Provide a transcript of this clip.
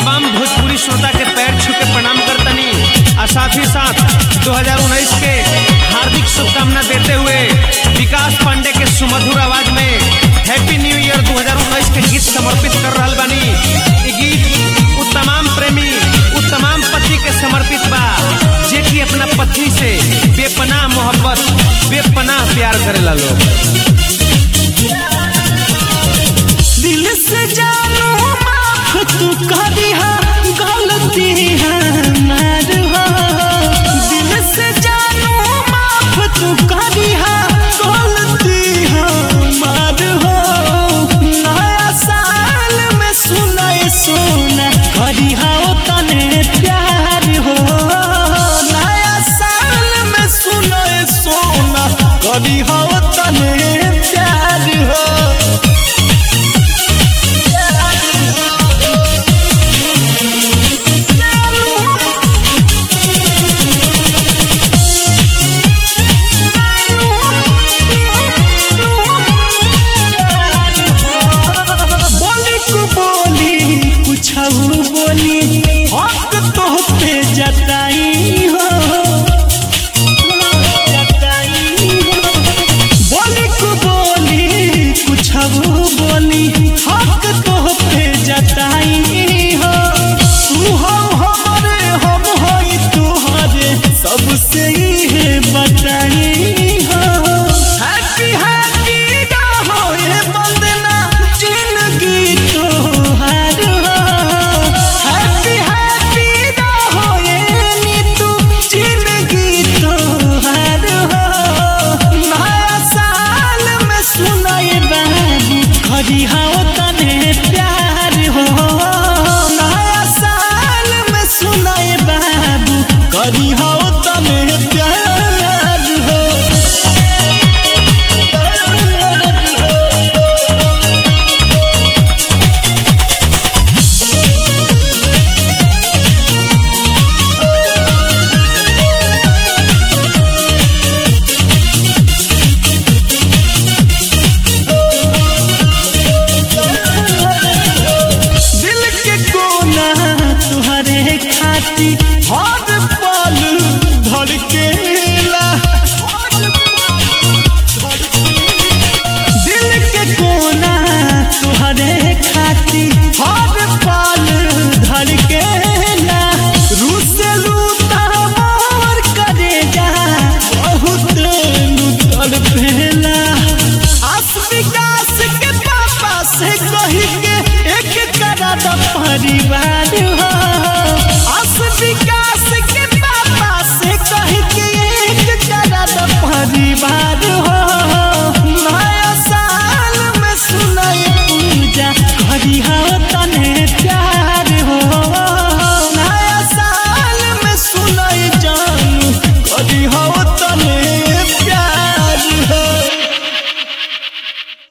तमाम भोजपुरी श्रोता के पैर छू के प्रणाम करतनी और साथ ही साथ 2019 के हार्दिक शुभकामना देते हुए विकास पांडे के सुमधुर आवाज में हैप्पी न्यू ईयर 2019 के गीत समर्पित कर रहल बानी ई गीत उ तमाम प्रेमी उ तमाम पति के समर्पित बा जे कि अपना पत्नी से बेपनाह मोहब्बत बेपनाह प्यार करेला लोग दिल से जानो माफ तू करिहा गलती हमार हो दिल से जानो माफ तू करिहा गलती हमार हो नया साल में सुनाए सोना करिहा ओ तने प्यार हो नया साल में सुनाए सोना करिहा ओ तने प्यार हो बोली को बोली कुछ बोली हक तो पे जताई हो जताई हो बोली को बोली कुछ बोली हक तो पे जताई हो तू हो हमरे हम होई तुहरे सबसे ही बताई हो हैप्पी हैप्पी हो ये बंदना जिंदगी तोहार हो हैप्पी हैप्पी हो ये नीतू जिंदगी तोहार हो नया साल में सुनाए बाबू खरी हो तने प्यार हो नया साल में सुनाए बाबू करी हो तने प्यार हो दिल के कोना तुहरे खाती हर पल धड़केला दिल के कोना तुहरे खाती हर पल धड़केला रुसलू तमोर करे जा बहुत लुतड़ पेला आस विकास के पापा से कही के एक करा द परिवार